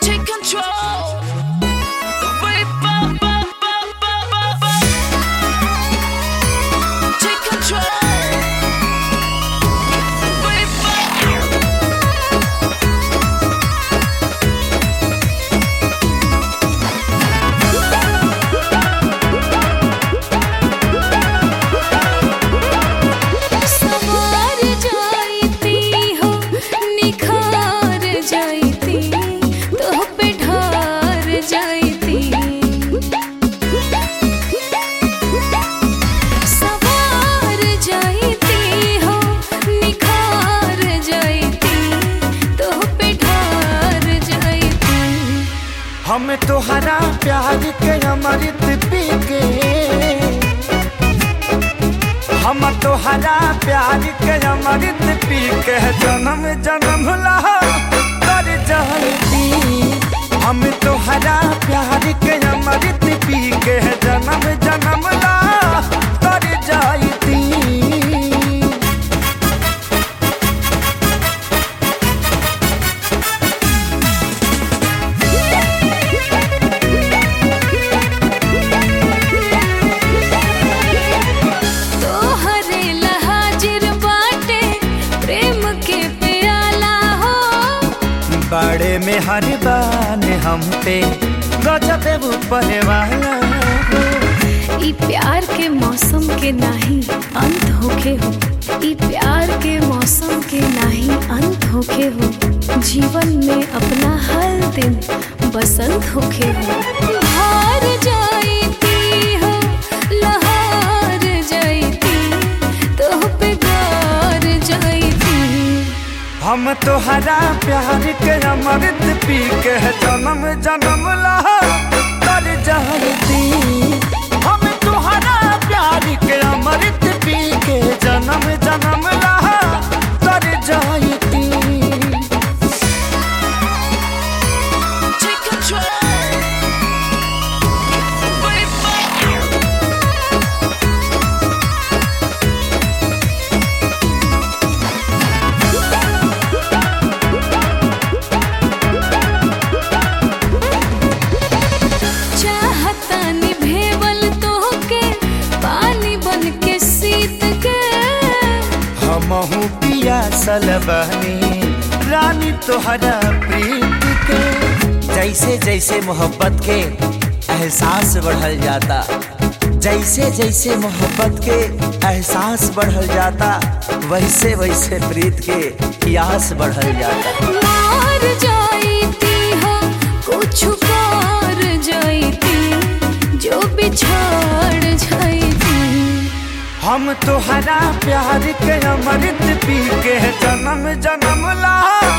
take control. Wait, ba, ba, ba, ba, ba, ba. Take control. Wait, ba. सवार जाइती हो निखार जाइती तोह पे ढार जाइती सवार जाइती हो निखार जाइती तोह पे ढार जाइती हम तोहरा प्यार के अमृत पी के हम तोहरा प्यार के अमृत पी के जन्म जन्म ला कर जाती हम तोहरा प्यार के अमृत पी के जन्म जन्म ला कर जाती तोहरे लहाजिर बाटे प्रेम के प्याला हो बड़े में हर बान हम पे गजब ऊपर वाला ई प्यार के मौसम के नाही अंत होखे हो ई प्यार के मौसम के नाही अंत होखे हो जीवन में अपना हर दिन बसंत होखे हो हार जाइती हो लहार जाइती तोह पे गार जाइती हम तोहरा प्यार के अमृत पी के जन्म जन्म ला कर जाती हम तोहरा प्यार के अमृत पी के जन्म जन्म ला कर जाती Take control. Wait, ba. चाहता निभेवल तोहके पानी बन के सीत के हमहू पिया सलबनी रानी तोहरा प्रीत के जैसे जैसे मोहब्बत के एहसास बढ़ल जाता जैसे जैसे मोहब्बत के एहसास बढ़ल जाता वैसे वैसे प्रीत के प्यास बढ़ल जाता मार जाइती हो कुछ कर जाइती जो बिछाड़ जाइती हम तोहरा प्यार के अमृत पी के जन्म जन्म ला